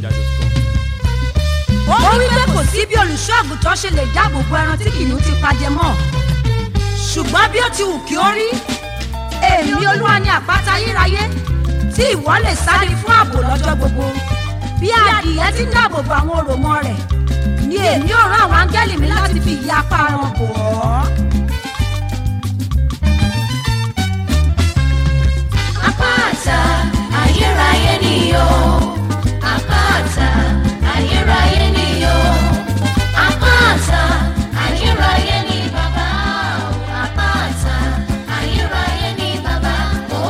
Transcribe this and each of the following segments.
ó wí pé kò sí bí olùṣọ́ àgùntàn ṣe lè dáàbò bo ẹran tí kìnìún ti pajẹ mọ́ ṣùgbọ́n bí ó ti wù kí ó rí èmi olúwa ni àpáta ayérayé tí ìwọ lè sáré fún ààbò lọ́jọ́ gbogbo bí adìyẹ ti ń dáàbò bo àwọn òròmọ rẹ̀ ni èmi ò rán àwọn áńgẹ́lì mi láti fi ìyá apá wọn bò ọ́. Àpáta ayérayé ni o. Àpáta ayérayé ni o. Àpáta ayérayé ni bàbá o. Àpáta ayérayé ni bàbá o.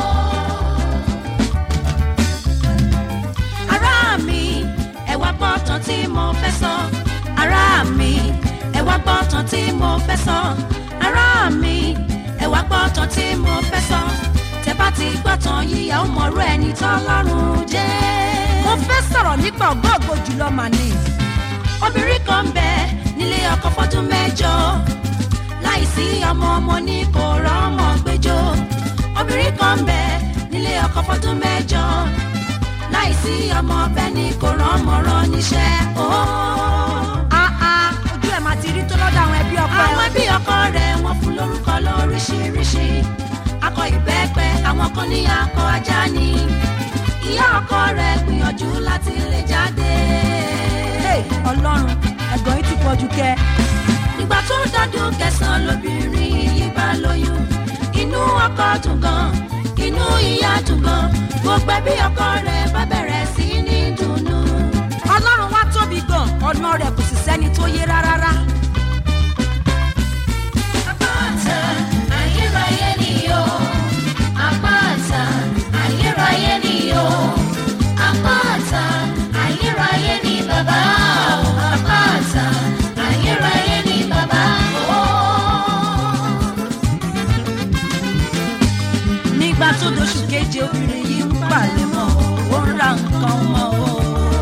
ará mi ẹ wá gbọ́ tán tí mo fẹ́ sọ ará mi ẹ wá gbọ́ tán tí mo fẹ́ sọ ará mi ẹ wá gbọ́ tán tí mo fẹ́ sọ tẹ bá ti gbọ́ tán yíyá ó mọ̀rú ẹni tọ́lọ́run jẹ́. mo fẹ́ sọ̀rọ̀ nípa ògbóògbò jùlọ màní obìnrin kan bẹ nílé ọkọ fọdún mẹ́jọ láìsí ọmọ ọmọ ní kò rọ́mọ gbẹjọ obìnrin kan bẹ nílé ọkọ fọdún mẹ́jọ láìsí ọmọ ọbẹ̀ ní kò rán ọmọ rán níṣẹ́. ojú ẹ̀ máa ti rí tó lọ́dọ̀ àwọn ẹbí ọkọ rẹ̀. àwọn ẹbí ọkọ rẹ̀ wọ́n fún lórúkọ lóríṣiríṣi. akọ ìbẹ́pẹ àwọn kan ní akọ ajá ni. ìyá ọkọ rẹ̀ gbìyànjú láti lè jáde. ọlọ́run ẹ̀gbọ́n yìí ti pọ̀ jù kẹ́. nígbà tó dọ́dún kẹsàn-án lóbìnrin yìí bá lóyún inú ọkọ dùn gan inú ìyá dùn gan gbogbo ẹbí ọkọ rẹ̀ bá bẹ̀rẹ̀ sí ní dùnnú. ọlọ́run wá tóbi gan ọ̀nà rẹ̀ kò sì sẹ́ni tó yé rárá. Àpáta ayérayé ni o. Àpáta ayérayé ni o. Àpáta ayérayé ni bàbá o. Àpáta ayérayé ni bàbá o. nígbà tó doṣù keje obìnrin yìí ń palẹ̀ mọ́ ó ń ra nǹkan mọ́ o.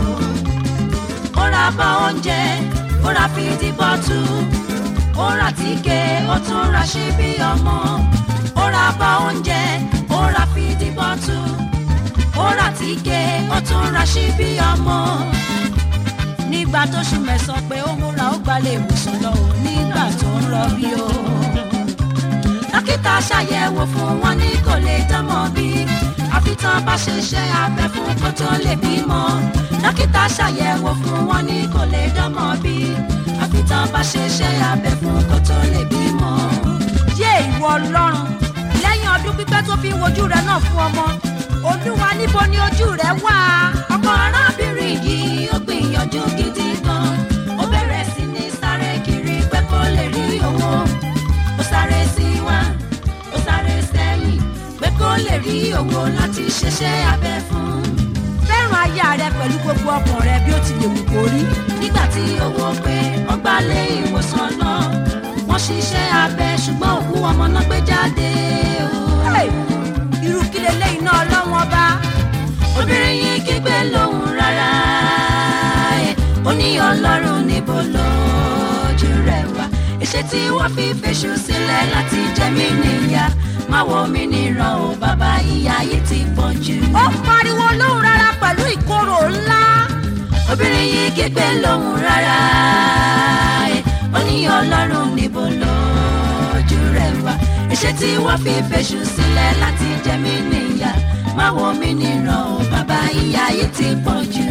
ó ra bá oúnjẹ ó ra fìdí bọ́tù ó ra tíkè ó tún ra ṣíbí ọmọ ó ra bá oúnjẹ ó ra fìdí bọ́tù ó ra tíkè ó tún ra ṣíbí ọmọ nígbà tó ṣù mẹ́sàn pé ó múra ó gbalẹ̀ ìwòsàn lọ ò nígbà tó ń rọbí o dókítà ṣàyẹ̀wò fún wọn ní kò lè dánmọ́ bí àfi tán bá ṣe iṣẹ́ abẹ fún kó tó lè bímọ dókítà ṣàyẹ̀wò fún wọn ní kò lè dánmọ́ bí àfi tán bá ṣe iṣẹ́ abẹ fún kó tó lè bímọ. yé ìwọ ọlọ́run lẹ́yìn ọdún pípẹ́ tó fi ń wojú rẹ náà fún ọmọ olúwa níbo ni ojú rẹ wà ọkọ arábìnrin yìí ó gbìyànjú gidi gan ó bẹ̀rẹ̀ sí ní sáré kiri pé kó lè rí owó ó sáré sí wá ó sáré sẹ́yìn pé kó lè rí owó láti ṣiṣẹ́ abẹ fún. fẹ́ràn aya rẹ pẹ̀lú gbogbo ọkàn rẹ bí ó ti lè wù kó rí. nígbà tí owó pé wọ́n gbá lé ìwòsàn lọ wọ́n ṣiṣẹ́ abẹ ṣùgbọ́n òkú ọmọ náà gbé jáde o. irú kí leléyìí náà lọ́wọ́n bá. obìnrin yìí kígbe lóhùn rárá ẹ̀ ó ní ọlọ́run níbo lójú rẹ̀ wá ìṣe tí wọ́n fi fèṣù sílẹ̀ láti jẹ mí níyà má wo mi níran o bàbá ìyá yìí ti pọ̀ jù. ó pariwo lóhùn rárá pẹ̀lú ìkorò ńlá. obìnrin yìí kígbe lóhùn rárá ẹ̀ ó ní ọlọ́run níbo lójú rẹ̀ wá ìṣe tí wọ́n fi fèṣù sílẹ̀ láti jẹ mí níyà má wo mi níran o bàbá ìyá yìí ti pọ̀ jù.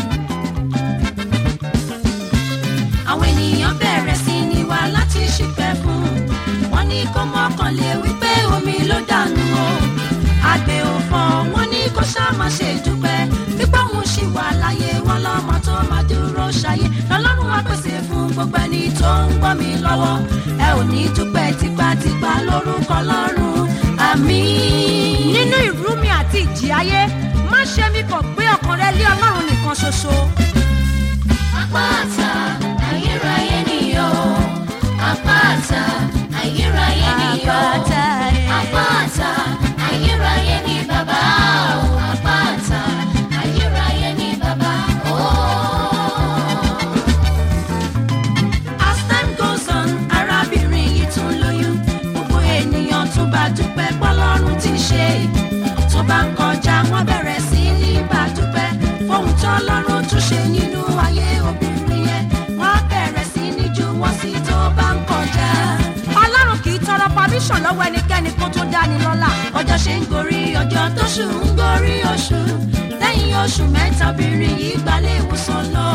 àwọn ènìyàn bẹ̀rẹ̀ sí ní wá láti ṣìpẹ̀ fún un wọ́n ní kó mọ́kànlé wípé omi ló dànù o àgbẹ̀ òfò wọ́n ní kó ṣáàmà ṣe dúpẹ́ pípọ́ òun ṣì wà láyé wọn lọ́mọ tó máa dúró ṣayé lọ́lọ́run wá pèsè fún gbogbo ẹni tó ń gbọ́ mi lọ́wọ́ ẹ ò ní dúpẹ́ tipátipá lórúkọ lọ́rùn àmín. nínú ìrú mi àti ìjì ayé má ṣe mi kàn gbé ọkàn rẹ lé ọlọ́run nìkan ṣoṣo. Àpáta ayérayé ni o. Àpáta ayérayé ni o. Àpáta ayérayé ni bàbá o. Àpáta ayérayé ni bàbá o. As time goes on, arábìnrin yìí tún lóyún. Gbogbo ènìyàn tún bá dúpẹ́ pọ́lọ́run ti ṣe. Tó bá ń kọjá, wọ́n bẹ̀rẹ̀ sí ní bá dúpẹ́. Fóun tọ́lọ́run provision lọ́wọ́ ẹnikẹ́ni kó tó dání lọ́la ọjọ́ ṣe ń gorí ọjọ́ tóṣù ń gorí oṣù lẹ́yìn oṣù mẹ́ta obìnrin yìí gbalẹ̀ ìwòsàn lọ.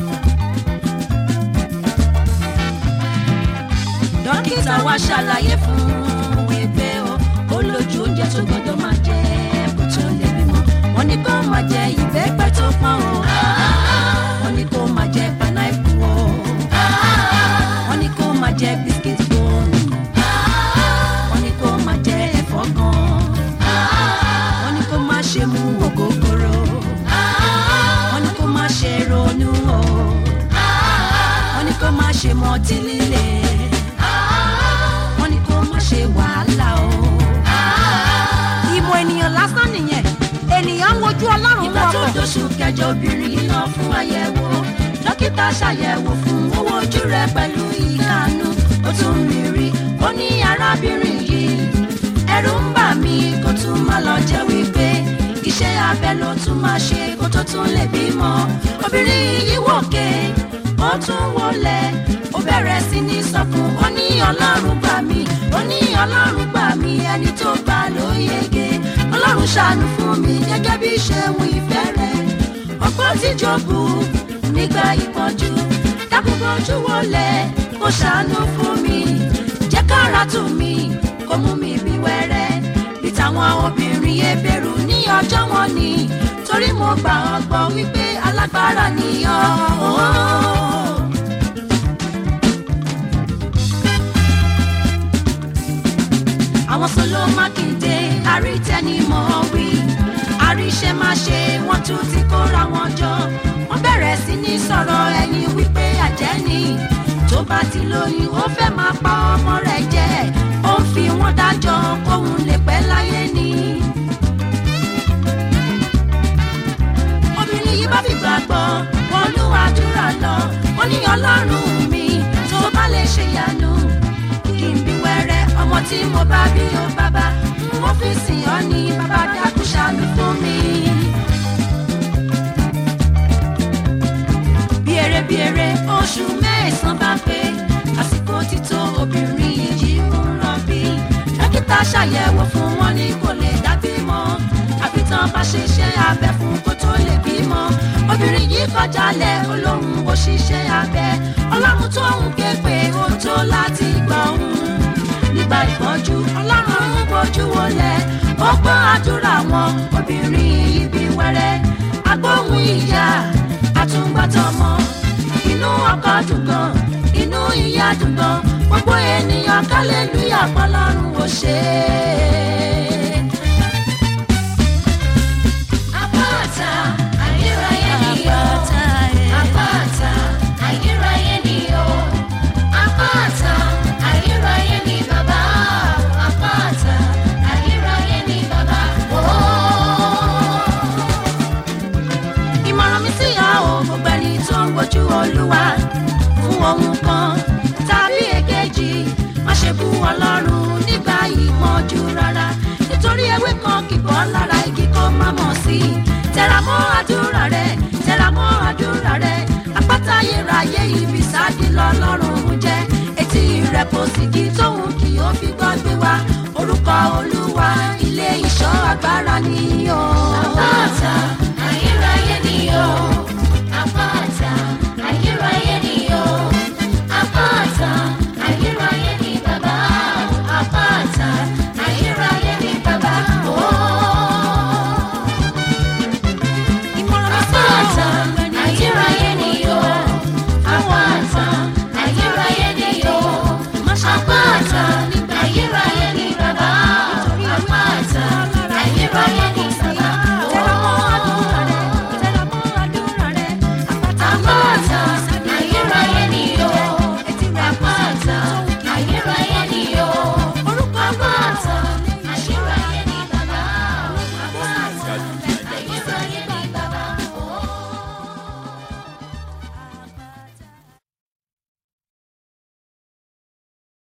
dókítà wa ṣàlàyé fún un wípé o ó lójú oúnjẹ tó gbọdọ̀ máa jẹ kó tó lè bímọ wọ́n ní kó máa jẹ ìbẹ́pẹ tó pọ́n o wọ́n ní kó máa jẹ pineapple o wọ́n ní kó máa jẹ biscuit bone wọ́n ní kó máa jẹ ẹ̀fọ́ gan wọ́n ní kó máa ṣe mu ògógóró wọ́n ní kó máa ṣe ronú o wọ́n ní kó máa ṣe mọtí líle wọ́n ní kó máa ṣe wàhálà o. ìmọ̀ ènìyàn lásán nìyẹn ènìyàn ń wojú ọlọ́run ìgbà tó wọ́pọ̀. dóṣù kẹjọ obìnrin yìí lọ fún àyẹ̀wò dókítà ṣàyẹ̀wò fún owó ojú rẹ̀ pẹ̀lú ìkànnù ó tún rí rí ó ní arábìnrin yìí ẹ̀rù ń bà mí kó tún má lọ jẹ́ wípé iṣẹ́ abẹ ló tún máa ṣe kó tó tún lè bímọ obìnrin yìí wòkè ó tún wọlé ó bẹ̀rẹ̀ sí ní sọkún ó ní ọlọ́run gbà mí ó ní ọlọ́run gbà mí ẹni tó gbà ló yege ọlọ́run ṣàánú fún mi gẹ́gẹ́ bí ṣeun ìfẹ́ rẹ̀ ọgbọ́n tí jọ̀bù nígbà ìpọ́njú dákúgbọ́njú wọlé kó ṣàánú fún mi jẹ́ kára tù mí kó mú mi bí wẹ́rẹ́ bí táwọn obìnrin ebèrú ní ọjọ́ wọn ni torí mo gbà ọ́ gbọ́ wípé alágbára nìyọ́. àwọn sọlọ mákindé àrítẹnimọ̀ wí àríṣẹ́ má ṣe wọ́n tún ti kóra wọn jọ wọ́n bẹ̀rẹ̀ sí ní sọ̀rọ̀ ẹni wípé àjẹ́ ni tó bá ti lóyún ó fẹ́ máa pa ọmọ rẹ̀ jẹ ó ń fi wọ́n dájọ́ kóun lè pẹ́ láyé ni. obìnrin yìí bá fi gbàgbọ́ wọnú àdúrà lọ ó ní ọlọ́run mi tó bá lè ṣe yanu kí n bí wẹ́rẹ́ ọmọ tí mo bá bí ó bàbá n ó fi sìn ọ́ ní bàbá dákú ṣàánú fún mi. bí eré bí eré oṣù mẹ́sàn-án bá pé àsìkò títọ́ obìnrin yìí ń rọbí dókítà ṣàyẹ̀wò fún wọn ní kò lè dábí mọ́ àfi tán bá ṣe iṣẹ́ abẹ fún kó tó lè bímọ obìnrin yìí kọjá lẹ̀ olóhùn òṣìṣẹ́ abẹ ọlọ́run tó ń ké pé ó tó láti gbọ́ òun nígbà ìpọ́njú ọlọ́run ń bójú wọlé ó gbọ́ àdúrà wọn obìnrin yìí bí wẹ́rẹ́ agbóhùn ìyá àtúngbàtọ́mọ inú ọkọ dùn gan inú ìyá dùn gan gbogbo ènìyàn kálẹ́lúyà pọ́lọ́run ò ṣe é. Àpáta ayérayé ni o. Àpáta ayérayé ni o. Àpáta ayérayé ni bàbá. Àpáta ayérayé ni bàbá. Ìmọ̀ràn mi sí ọ o gbogbo ẹni tó ń wojú Olúwa fún ohun kan tàbí èkejì má ṣe bú Ọlọ́run nígbà ìpọ́njú rárá nítorí ewé kan kì bọ́ lára igi kó má mọ̀ sí i tẹra mọ́ àdúrà rẹ tẹra mọ́ àdúrà rẹ àpáta ayérayé ibi sáàdì lọ́lọ́run jẹ́ etí rẹ̀ kò sì di tóun kì ó fi gbọ́ gbé wá orúkọ Olúwa ilé ìṣọ́ agbára ni o. Àpáta ayérayé ni o. Àpáta ayérayé ni o. Àpáta ayérayé ni bàbá. Àpáta ayérayé ni bàbá. ìmọ̀ràn mi sí ọ Àpáta ayérayé ni o. Àpáta ayérayé ni o. má ṣe bú Àpáta Ọlọ́run nígbà ayérayé ni